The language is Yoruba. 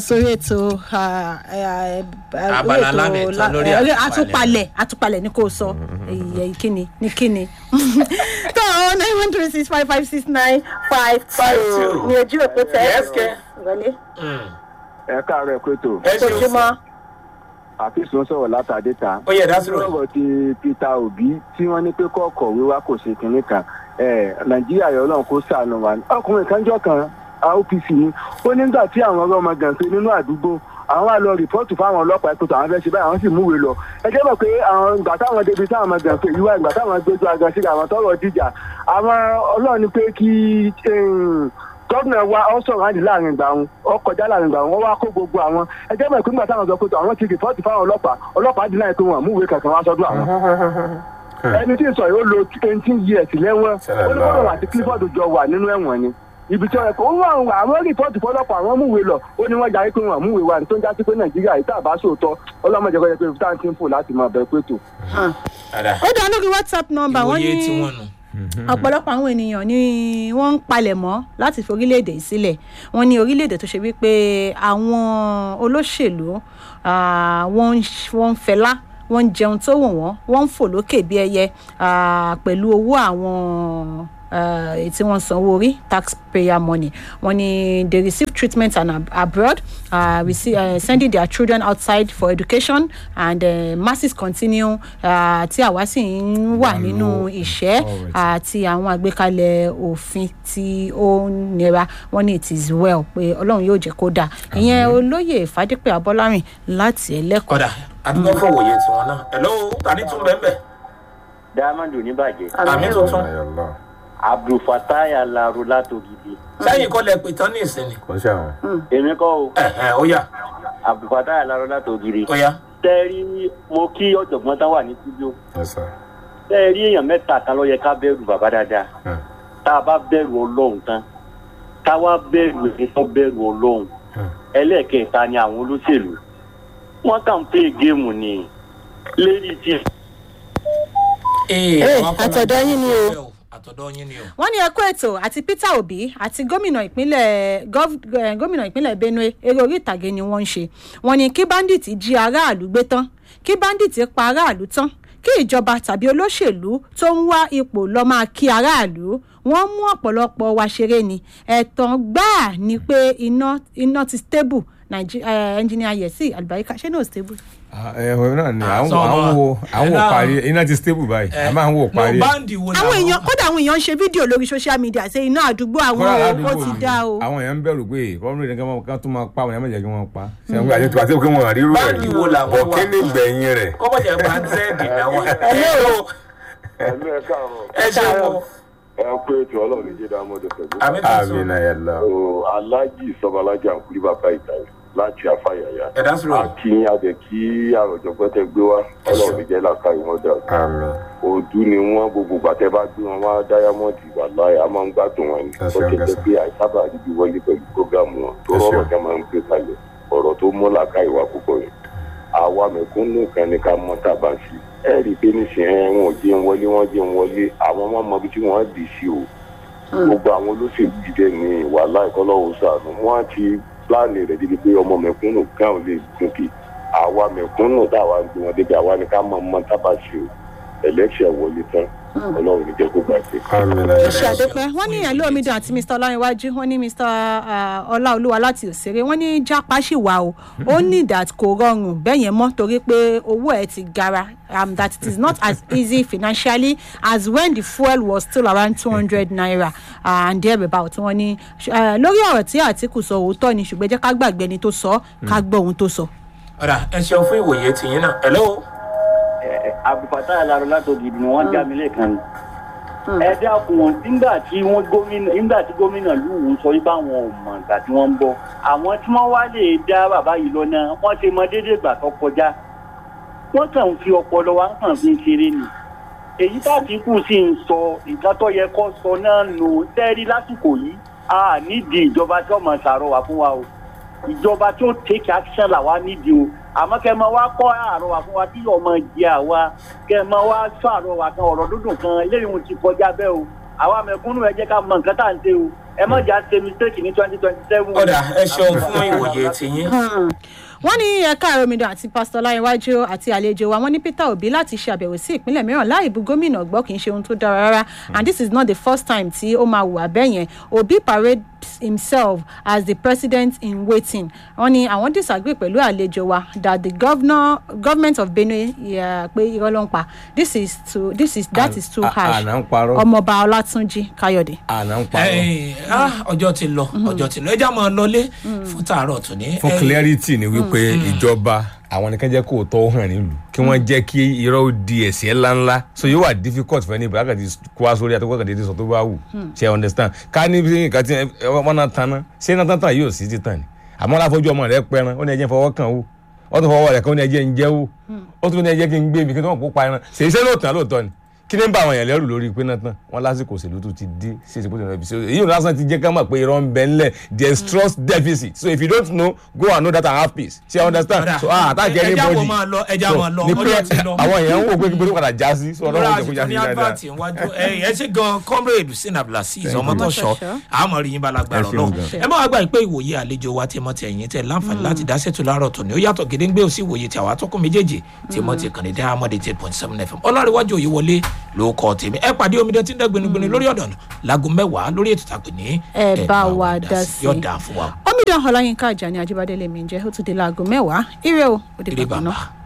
sórí ètò ah, eh, eh, Abala ètò lámì ìtàn la- lórí eh, àtúpalẹ̀. àtúpalẹ̀ àtúpalẹ̀ ní kò sọ ìyẹ kíni ní kíni tó nine one three six five five six nine five two ní ojú òpó tẹ Yes, kẹ́. wọlé ẹ káàárọ̀ ẹ̀kọ́ ètò ẹ ṣe oṣù ojúmọ́ àfíìsì ń sọ̀rọ̀ látàdé ta. ó yẹ dásìrò lọ́rọ̀ ti peter obi tí wọ́n ní pé kọ́ọ̀kọ̀ wíwá kò ṣe kínní kan ẹ̀, nàìjíríà yọ ọlọ́run kó sànù wa ní. ọkùnrin kan jọ kan opc ni ó nígbà tí àwọn ọ̀rọ̀ ọmọ gànfẹ́ nínú àdúgbò àwọn wà lọ rìpọ́ọ̀tù fáwọn ọlọ́pàá ẹ̀kọ́ tó àwọn fẹ́ ṣe báyìí àwọn sì múwèé lọ ẹ jẹ́ mọ̀ pé àwọn ìgbà táwọn débi táwọn ọmọ gànfẹ́ yìí wá ìgbà táwọn gbójú agan sí àwọn tọrọ dìjà àwọn ọlọ́run ní pé kí gọ́ọ̀nà wa ọ sọ̀rọ̀ àdì láàrin ìgbà wọn ọ kọjá láàrin ìgbà wọn wọ́n wá kó gbogbo àwọn ẹ jẹ́ mọ̀ pé nígbà táwọn sọ pé àwọn ti rìpọ́ọ̀tù fáwọn ọlọ́pàá ọlọ́pàá dì láì pé wọn àmúwèé kankan wá sọ́dọ̀ àwọn ẹni tí ń sọ yóò lo eighteen years lẹ́wọ̀n ó ní bọ́lá àti clifford jọ wà nínú ẹ̀wọ̀n ni ibi tí wọ́n kọ́ ó wà wà àwọn rìpọ́ọ̀tù fọlọ́pàá àwọn múwèé lọ ó ní wọ́n jarí pé wọn múwèé wà ní tó ń jásí pé nàìjíríà yìí tàbá sòótọ́ ọlọ́mọdé kọjá pé fúta ti ń fò láti máa bẹ pé tó. padà ó dá lórí whatsapp number wọ́n ìwòye ní tí wọ́n nù. ọ̀pọ̀lọpọ̀ àwọn ènìyàn ni wọ́n ń palẹ̀ mọ́ láti fi orílẹ̀-èdè yìí sílẹ̀ wọ́n ní orílẹ̀-èdè tó ṣe wípé àwọn olóṣèlú ah, wọ́n ń ṣ- wọ́n ń fẹlá wọ́n ń jẹun tó wù wọ́n wọ́n ń fò lókè bí ẹyẹ ah, pẹ̀lú owó àwọn ah, èyí tí wọ́n sanwó orí taxpayer money wọ́n ní they receive treatment and ab abroad uh, receive, uh, sending their children outside for education and uh, masses continue uh, tí àwa sì ń wà nínú ìṣẹ́ àti àwọn àgbékalẹ̀ òfin tí ó nira wọ́n ní it is well pé ọlọ́run yóò jẹ́ kó dáa ìyẹn olóyè fàdípẹ́ abọ́lárìn láti ẹlẹ́kọ̀ọ́. kọ́dà àdúgbò fún òwòye tí wọ́n náà hello tani tún bẹ́ẹ̀ bẹ́ẹ̀ diamond oníbàjẹ́ àmì tuntun abdulfatai alaro látògidì sẹ́yìn kọ́ lẹ pè tán ní ìsinmi kò ṣe àwọn. èmi kọ́ o ẹ̀hẹ̀ ó yà abdulfatai alaro látògidì ó yà tẹ́rí mo kí ọ̀jọ̀gbọ́n tán wà ní studio Yes, sir. tẹ́rí èèyàn mẹ́ta kan ló yẹ ká bẹ̀rù bàbá dáadáa Hmm. tá a bá bẹ̀rù ọlọ́run tán ká wá bẹ̀rù èyí tó bẹ̀rù ọlọ́run Hmm. ẹlẹ́ẹ̀kẹta ni àwọn olóṣèlú wọ́n kàn ń pè géèmù ni lérí tí ee Eh, àwọn akọ́lá àtọ̀dọ̀ yín ni o. àtọ̀dọ̀ yín ni o wọ́n ní ẹkú ètò àti peter obi àti gómìnà ìpínlẹ̀ gov- eh, gómìnà ìpínlẹ̀ benue eré orí ìtàgé ni wọ́n ń ṣe wọ́n ní kí bandit jí aráàlú gbé tán kí bandit pa aráàlú tán kí ìjọba tàbí olóṣèlú tó ń wá ipò lọ́ọ́ máa kí aráàlú wọ́n mú ọ̀pọ̀lọpọ̀ wa ṣeré ni ẹ̀tàn gbáà ni pé iná iná ti stable Naiji- eh, engineer yẹsì àlùbáríkà ṣé náà stable. ẹ ẹ náà ni à ń sọ wò à ń ọmọ. wò à ń Ẹ wò náà. parí iná ti stable báyìí a máa ń wò parí no ẹ. báńdì wo àwọn èèyàn kódà àwọn èèyàn ń ṣe fídíò lórí social media ṣe iná àdúgbò àwọn Kódà o, ó ládùúgbò ti mi, dá o. àwọn èèyàn ń bẹ̀rù pé kọ́mílì ní kí wọ́n tún máa pa àwọn èèyàn méjì kí wọ́n pa. ṣé wọ́n àti àti pé wọ́n rí rú Báńdì wo làwọn bọ̀ wà? kí ni gbẹ̀yìn rẹ̀. kọ́mọ̀ jẹ́ bá ń zẹ́ẹ̀dì náwọn ẹ̀mí ẹ̀ káàárọ̀ ẹ ṣe wo ẹ pé ètò ọlọ́run ní jẹ́dá mọ́tò pẹ̀lú. àmì àmì tuntun náà yẹ lọ. alájì sọbalájà ń kúrí bàbá ìtàwé láti afáyàyà. ẹ̀dá sọ̀rọ̀ àti adẹ kí àròjọpọ̀ tẹ gbé wá ọlọ́run ní jẹ́ làkà ìwọ́n dà. àmì òdu ni wọn gbogbo gbàtẹ bá gbé wọn wá dáyámọ́ọ̀dì wà láyé a máa ń gbádùn wọn ni Ẹ ó ṣeun, ti ẹ jẹ́ ṣeun. pé àìsábà ríbi wọlé pẹ̀lú prógámù wọn tó Ẹ rọrọ̀ ṣeun. tẹ́ máa ń gbé kalẹ̀ ọ̀rọ̀ tó mú làkà ìwà púpọ̀ yìí àwa mẹ̀kúnnù kan ní ká mọ́ tàbá sí ẹ rí i pé nísìnyẹn wọn ò jẹun wọlé wọn jẹun wọlé àwọn ọmọ ọmọ ibi tí wọ́n dì sí o gbogbo àwọn olóṣèlú jíjẹ ní wàhálà ìkọlọ́wọ́ sànù wọ́n ti pláàni rẹ̀ débi pé ọmọ mẹ̀kúnnù kan ò lè gòkè àwa mẹ̀kúnnù táwa ń gbé wọn débi àwa ni ká mọ ọmọ tábà sí o ẹlẹ́ṣẹ̀ wọlé tán ọlọ́run ní jẹ́ kó gbàgbé. àmì náà yẹ ṣe lọ. àdópẹ́ wọ́n ní ìyẹn lóomidan àti mr ọláyíwájú wọ́n ní mr ọláolúwa láti òṣèré wọ́n ní jápá ṣì wà o ó ní that kò rọrùn bẹ́ẹ̀ yẹn mọ́ torí pé owó ẹ̀ ti gara um, that it is not as easy financially as when the fuel was still around two hundred naira uh, and there about wọ́n ní uh, lórí ọ̀rọ̀ tí àtìkù sọ òótọ́ ni ṣùgbọ́n ẹ jẹ́ ká gbàgbé ẹni tó sọ ká gbọ́ ohun tó sọ. ọ̀dà ẹ ṣeun fún ìwòye tìyín náà hello abdulfatai alaro látògidì ni wọ́n já mi lẹ́ẹ̀kan ni ẹ dákun wọn nígbà tí wọn gómìnà nígbà tí gómìnà lùwù sọ wípé àwọn ò mọ ìgbà tí wọn ń bọ àwọn tí wọn wá lè dá bàbá yìí lọ náà wọn ti mọ déédéé ìgbà tó kọjá wọn kàn ń fi ọpọlọ wa kàn fi ń ṣeré ni èyí tàbíkù sì ń sọ ìgbà tó yẹ kó sọ náà nù tẹ́rí lásìkò yìí a nídìí ìjọba tí ọmọ ṣàrọwà fún wa o ìjọba tí ó take action làwa nídìí o àmọ́ kẹ́ ẹ máa wá kọ́ àrọwà fún wa kí ọmọ jẹ àwa kẹ́ ẹ máa wá sọ àrọwà kan ọ̀rọ̀ dúdùn kan eléyìí wọn ti kọjá bẹ́ẹ̀ o àwa mẹ̀kúnnù ẹ jẹ́ ká mọ nǹkan tá à ń ṣe o ẹ má jà ṣe mistake ní twenty twenty seven. ọ̀dà ẹ ṣeun fún ìwòye tiyín. wọ́n ní ẹ̀ka àròmìdàn àti pásítọ̀ láyéwájú àti àlejò wa wọ́n ní peter obi láti ṣe àbẹ̀wò sí ìpínlẹ̀ mìíràn láì bu gómìnà gbọ́ kì í ṣe ohun tó dára rárá and this is not the first time tí ó máa wù abẹ́yẹn obi parades himself as the president in waiting wọ́n ní àwọn disagree pẹ̀lú àlejò wa that the governor government of benue yeah, pé irọ́ ló ń pa this is too this is that is too À- harsh àná ń parọ́. ọmọọba ọlátúnjì káyọ̀dé. àná ń parọ́ Ẹ, ah, ọjọ́ ti lọ ọjọ́ ti lọ ẹ já máa lọlé fún tààrọ̀ tó ní. fún clarity ni wípé ìjọba àwọn nìkan jẹ́ kó tọ́ hàn nílùú kí wọ́n jẹ́ kí irọ́ ó di ẹ̀sìn ńláńlá so yóò wà difficult fún ẹni ìbúra kàdé kó wá sórí àtọ́kọ́ kàdé sọ tó bá wù ṣe understand ká ní bí nǹkan tí wọ́n náà tanná ṣé náà tán yóò sí títàn ni àmọ́ láfojú ọmọ rẹ pẹran ó ní ẹjẹ́ fọwọ́ kàn ó wọ́n tún fọwọ́ rẹ̀ kàn ó ní ẹjẹ́ ń jẹ́ ó ó tún ní ẹjẹ́ kí n gbé mi kí wọ́n kó pa ẹran ṣèyí ṣé lóòótọ́ lóòótọ́ ni kí ni ń bá àwọn èèyàn lẹ́rù lórí pé náà tán wọn lásìkò òṣèlú tó ti dé sí ìsìnkú tó ti rẹ̀ èyí ò lásán ti jẹ́ ká mọ̀ pé irọ́ ń bẹ ńlẹ̀ there is trust deficit so if you don't know go and know that and have peace ṣe understand Ọ̀dà. so ah attack Ẹ- ẹja anybody wo máa lọ, ẹja So, máa lọ, ni ọjọ́ pé ti lọ. àwọn èèyàn ń wò pé kí bó padà já sí so lórí ọlọ́run jẹ́ kó já àsìkò sí ní dáadáa advert iwájú ẹ ẹ ṣe gan comrade sin abdulaziz Thank you. ọmọtọṣọ Ọmọtọ́ṣọ́. àmọ rí yín balagbara Ẹ ṣeun Ọlọ́run gan. ẹ má wá gbà pé ìwòye àlejò wa tìmọ ti ẹ̀yin tẹ láǹfààní láti dá ṣètò láàárọ̀ tòní ó yàtọ̀ gédéńgbé òsì ìwòye tí àwa tọkùn méjèèjì tìmọ ti kàn ní diamond eight point seven fm ọlọ́rìnwájú òye wọlé ló kọ́ tèmi ẹ pàdé omidan tí ń dẹ́gbẹ̀nugbẹ̀nu lórí ọ̀dọ̀nà láago mẹ́wàá lórí ètò tàpé ní Ẹ bá wa dá sí. yóò dáa fún wa omidan ọláyínká àjàní ajíbádé lèmi ń jẹ́ ó tún di láago mẹ́wàá ire o ó di ire bàbá náà. bàbá.